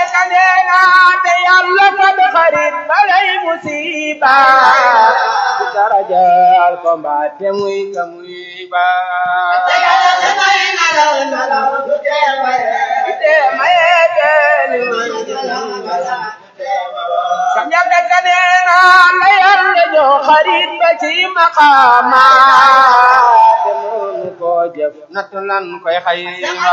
ka nee naa te yàlla fab xarit balay musiba ci darajaal ko mbaa te muy ka muy ba te maye te li sa ñabe ka nee naa la yàlla jox xarit ba ci maqaama te mënu ko jëf natt lan koy xayma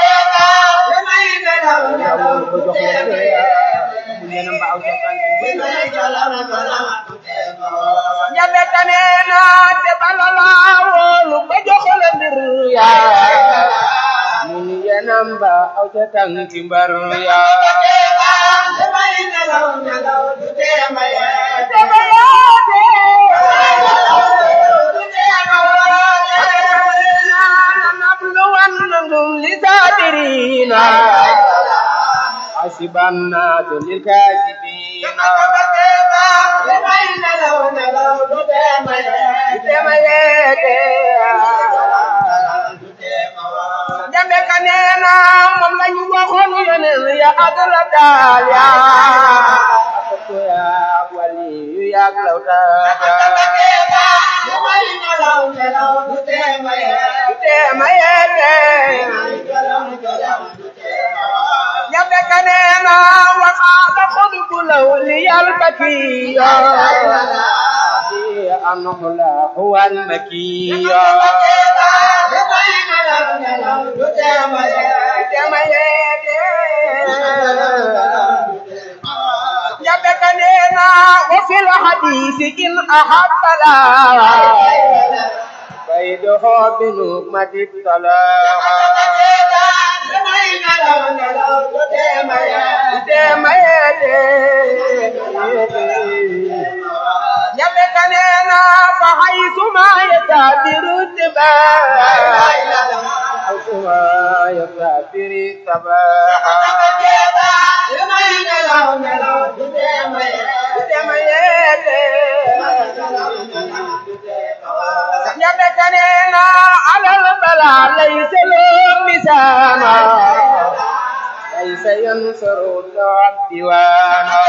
ñabe ka nee naa te bala laa wóolu ba jox la mbir yaa mu ni yenam ba aw ca tànki mbar yaa للصابرين حسبنا للكاذبين jambe ka neena moom lañu waxoon yeneen ya adala daal ya ko ya wali yu yak lawta ñabe ka neena waxaala xodbu law li yal bakiya anhu la huwa al makiya ñabe ka neena wa fil hadisi in ahabba la بيده بنعمة الطلاق يبكننا فحيث ما يتابر التباع حيث ما يتابر التباع يبكننا على البلاء ليس له مسانا ليس ينصر العبد وانا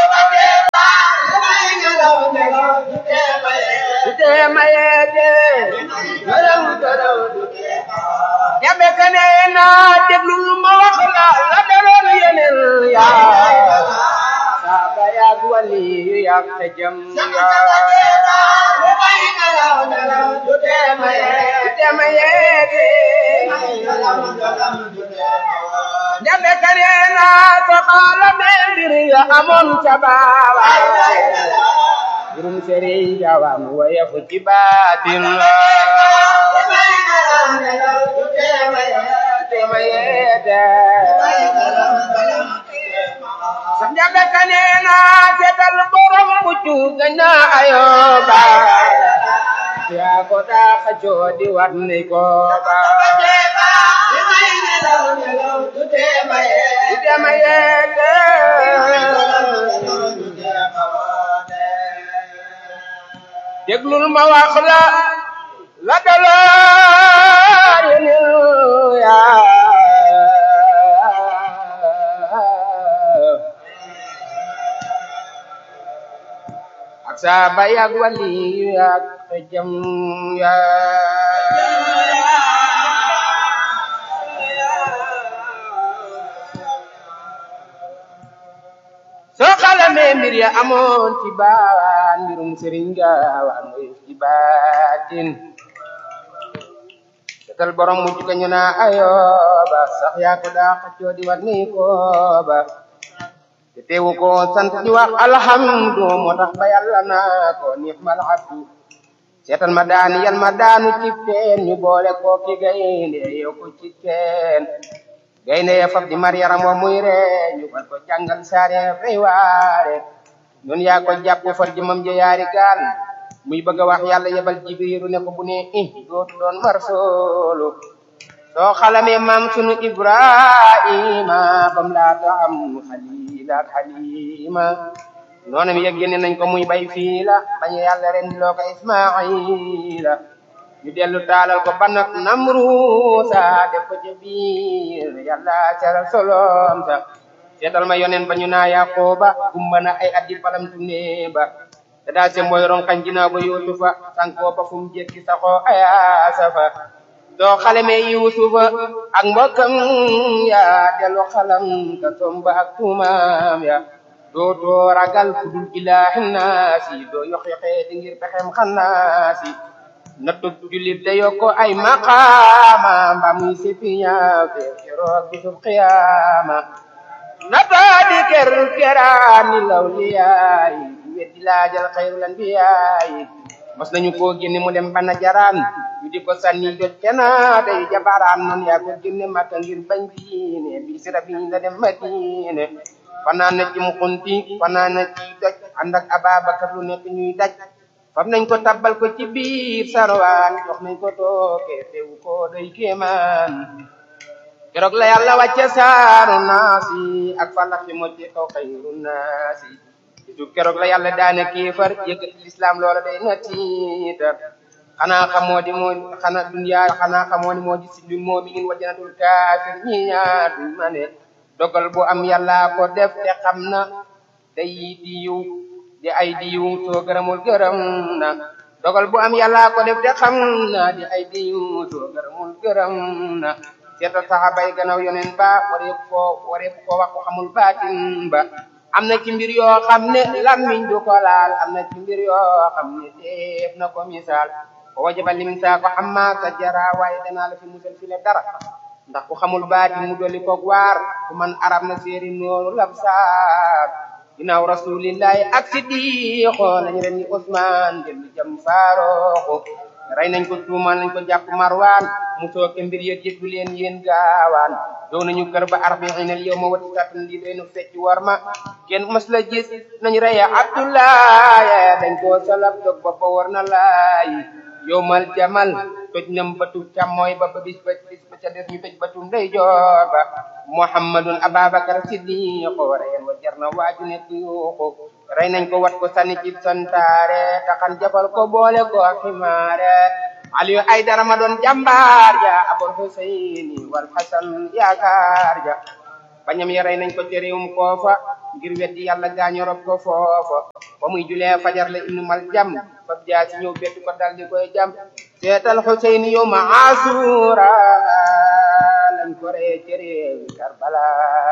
yabe kane na déglul ma wax la la daloon yeneen yaa saaba yaag wali yu yaag te jëm yabe kane na ko xaala be mbir ya amoon ca baaba jurum sëriñ jawam waye fu ci baatin la sax jabe kane na seetal borom muccu gañ na ayoba yaa ko daa xajoo di wat ni ko ba déglul ma wax la la daloon yeneen yaa ak saaba yaag wali yaag te jëm yaa soo xalamee mbir ya amoon ci baawaan mbirum sëriñ gaawaan mooy ci baatin setal borom mujj ko ñu naa ayooba sax yaa ko daa xaccoo di wat ni kooba te teewu ko sant di wax alhamdu moo tax ba yàlla naa ko niix mal abdu seetal ma daani yal ma daanu ci teen ñu boole ko ki gaynde yow ko ci teen gaynde ya fab di mar yaram wa muy ree ñu far ko jàngal saare fay waare ñun yaa ko jàpp far jëmam ja yaari gaal muy bëgg a wax yàlla yebal jibriiru ne ko bu ne i dootu doon mar soolu soo xalamee maam sunu ibrahima bam laata am xalila ak xalima noonu mi yëg génne nañ ko muy bay fii la bañ yàlla ren loo ko ismaila ñu dellu taalal ko banak namruusa def ko ca biir yàlla caral solom sa seetal ma yonen ba ñu naa yaqooba gumba na ay addi palamtu nee ba te daa se mooy ronkañ ginnaaw ba yuusufa sankoo ba fu mu jekki saxoo ayaasafa doo xale me yuusufa ak mbokkam ya delu xalam ka somba ak tuumaam ya doo doo ragal kudul ilaahi naasi doo yox yoxee di ngir pexem xannaasi nattu jullit da yokko ay maqaama mba muy sipiña fe keroog bisub qiyaama nataa di ker keraani lawliyaayi weddi laajal xayrul anbiyaayi mos nañu koo génne mu dem bana jaraan ñu di ko sànni jot cena day jabaraan noonu yaa ko génne makka ngir bañ diine bi sira bi la dem madine fanaan na ci mu xunti fanaan na ci doj ànd ak ababakar lu nekk ñuy daj fam nañ ko tabbal ko ci biir sarwaan jox nañ ko tooke teewu ko day kéemaan keroog la yàlla wàcce saaru naasi ak falax fi mocce kaw xayru naasi bisu keroog la yàlla daane kéefar yëkkati lislaam loola day na tiitar xanaa xamoo di moo xanaa dunya xanaa xamoo ni moo di si dul mu'minin wa jannatul kaafir ñi ñaar duñ ma ne dogal bu am yàlla ko def te xam na day di yiw di ay di yiw soo gërëmul gërëm na dogal bu am yàlla ko def te xam na di ay di yiw soo gërëmul gërëm na seetal saxaaba yi gannaaw yoneen ba wareef koo wareef koo wax ko xamul baatin ba am na ci mbir yoo xam ne lammiñ du ko laal am na ci mbir yoo xam ne teef na ko misaal ko wajaba limin saa ko amma sa jara waaye danaa la fi musal fi le dara ndax ku xamul baatin mu dolli koog waar ku man arab na séeri nooru labsaar ginnaaw rasulillahi ak siddiqo lañ ren ni Usmaan dellu jam faarooxu rey nañ ko tuumal nañ ko jàpp marwaan mu sooke mbir yët yëggu leen yéen gaawaan dow nañu kër ba arbiinal yow ma wati satun lii doy nu fecc war ma kenn mës la gis nañ reye abdoulaye dañ koo salab dog ba ba war na laay yow mal jamal toj nam batu càmmooy ba ba bis ba bis ba ca des ñu toj batu ndeyjoor ba muhammadun ababakar siddiqo reyen wa jar na waaju nekk yuuxu rey nañ ko wat ko sànni ci santaare taxan jafal ko boole ko ximaare aliyu ay dara ma doon jàmbaar ja abul huseyni wal hasan yaakaar ja bañam ya rey nañ ko ci réewum koofa ngir weddi yàlla gaañu rob ko foofa ba muy julee fajar la inu mal jam fab jaa si ñëw bettu ko dal di koy jam seetal huseyni yow ma asura lañ ko ree ci réewi karbala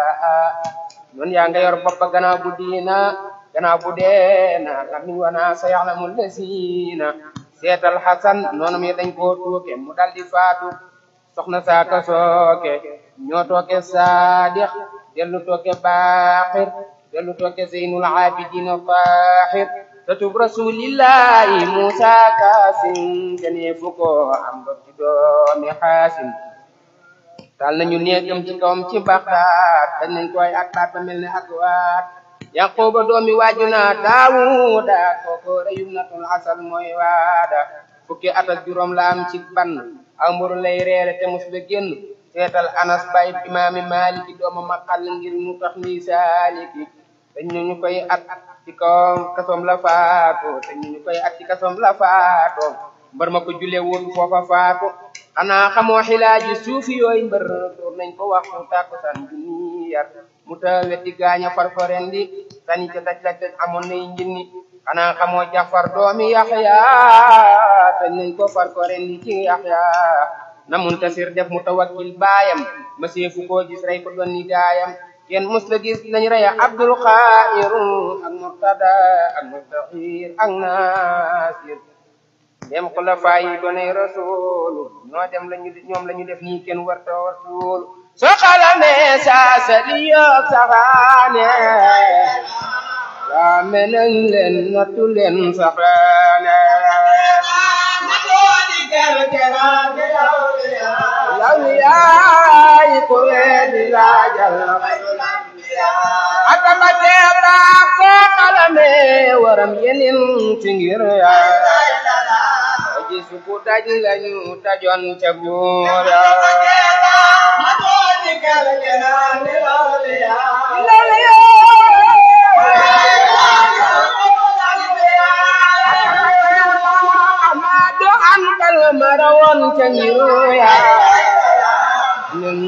noonu yaa nga yor boppa gannaaw bu diina gannaaw bu deena lamiñ wana sa yaxlamu lesiina seetal xasan noonu mi dañ koo tuuke mu dal di faatu soxna saaka sooke ñoo tooke saadix dellu tooke baaxir dellu tooke zeynul abidina faaxir tatub rasulillahi musa kaasim janee fu ko am ba ci doomi xaasim taal nañu néegam ci kawam ci baxdaat dañ nañ koy ak baat ba mel ne ak waat yaquba doomi waajuna daawuda kooko reyum natul asal mooy waada fukki at ak juróom la am ci ban aw mburu lay reere te mus la génn seetal anas bay imaami maliki dooma maqal ngir mu tax ni saaliki dañ ñu koy at ci kawam kasoom la faatu dañ ñu koy at ci kasoom la faatu mbër ma ko julee woon foofa faatu xanaa xamoo xilaaji suufi yooyu mbër door nañ ko wax mu tàkkusaan junni yar mu ta weddi gaaña farfaren di sani ca daj la daj amoon nay njinni xanaa xamoo jafar doomi yaxya tañ nañ ko farfaren di ci yaxya na muntasir def mu tawakkil baayam ma seefu koo gis rey ko doon ni gaayam kenn mus la gis lañ reya abdul xair ak murtada ak mustahir ak nasir dem xulafa yi doonay rasulu ñoo dem lañu ñoom la ñu def nii kenn warta rasul soo xalamee saa sa liyoog saxaane waa menañ leen nattu leen saxaane law yaay ko weedi laajal atama teeba soo xalamee waram yenin ci ngir yaay gisu ku daj lañu dajoon ca buur amado antal marawoon ca ngiru yaa